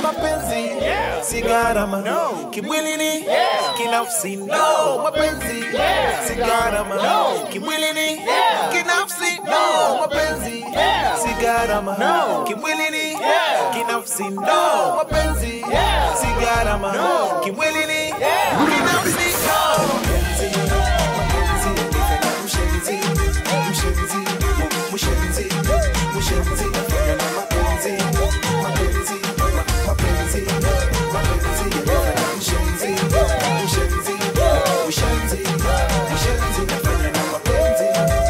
mapenzi si gharama kimwilini kinafsi no mapenzi si gharama kimwilini kinafsi no mapenzi si gharama kimwilini kinafsi no mapenzi si gharama kimwilini kinafsi no mapenzi mapenzi nifanya mshenzi mshenzi mshenzi mshenzi nafanya na mapenzi mapenzi ma- mapenzi mapenzi nifanya mshenzi mshenzi mshenzi mshenzi nafanya na mapenzi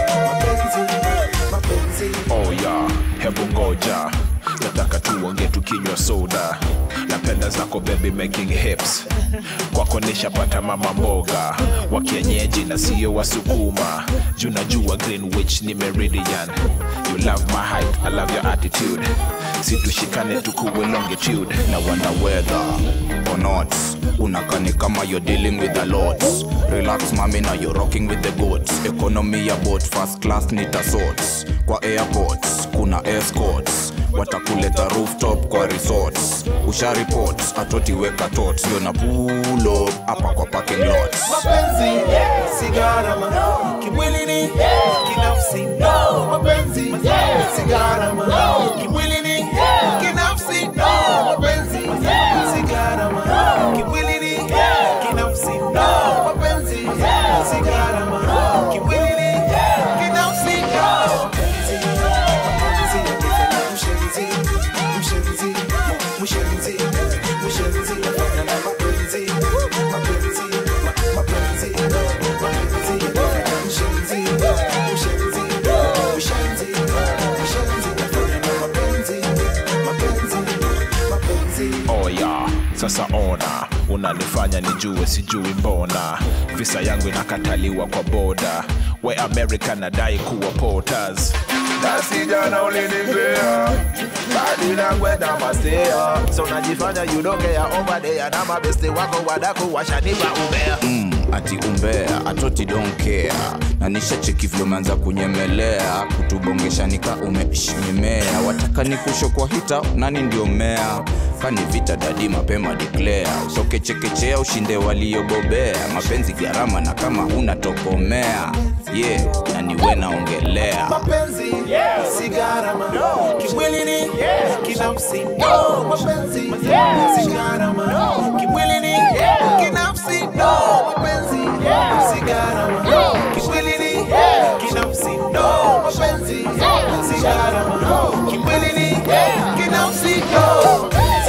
mapenzi mapenzi Oh yeah, hebu ngoja nataka tuonge tukinywa soda napenda zako baby making hips kwako nishapata mama mboga wa kienyeji na sio wasukuma juu najua greenwich ni meridian you love my height i love your attitude situshikane tukuwe longitude na wonder whether or not unakani kama you're dealing with a lot relax mami na you're rocking with the goats economy ya boat first class nita sorts kwa airports kuna escorts watakuleta rooftop kwa resorts usha reports atotiweka tot ndio na pull up hapa kwa parking lot mapenzi si gharama kimwilini kinafsi no mapenzi si gharama kimwilini kinafsi no mapenzi si gharama kimwilini kinafsi no mapenzi si gharama kimwilini kinafsi no mapenzi mapenzi nifanya mshenzi mshenzi mshenzi mshenzi nafanya na mapenzi mapenzi ma- mapenzi mapenzi nifanya mshenzi mshenzi mshenzi mshenzi nafanya na mapenzi mapenzi mapenzi oh yeah, sasa ona unanifanya nijue sijui mbona visa yangu inakataliwa kwa boda we america nadai kuwa porters Basi jana ulinipea badi na kwenda mastea so najifanya yudongea over there na mabeste wako wadaku washanipa umea mm, ati umbea atoti don't care na nishacheki vile umeanza kunyemelea kutubongesha nika umeshnyemea wataka nikusho kwa hita nani ndio mmea kani vita dadi mapema declare usokechekechea ushinde waliobobea mapenzi gharama na kama huna tokomea ye yeah, na niwe naongelea mapenzi si gharama kimwilini kinafsi no mapenzi si gharama kimwilini kinafsi no mapenzi si gharama kimwilini kinafsi no mapenzi si gharama kimwilini kinafsi no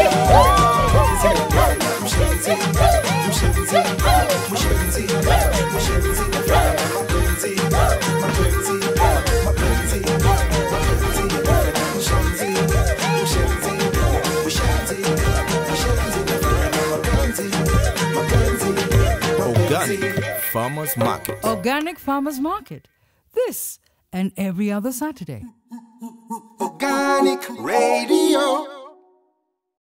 Mshenzi, mshenzi, mshenzi, mshenzi, nafanya na mapenzi, mapenzi, mapenzi, mapenzi, nafanya mshenzi, mshenzi, mshenzi, mshenzi, nafanya na mapenzi, mapenzi, mapenzi. Organic Farmers Market Organic Farmers Market. This and every other Saturday. Organic Radio.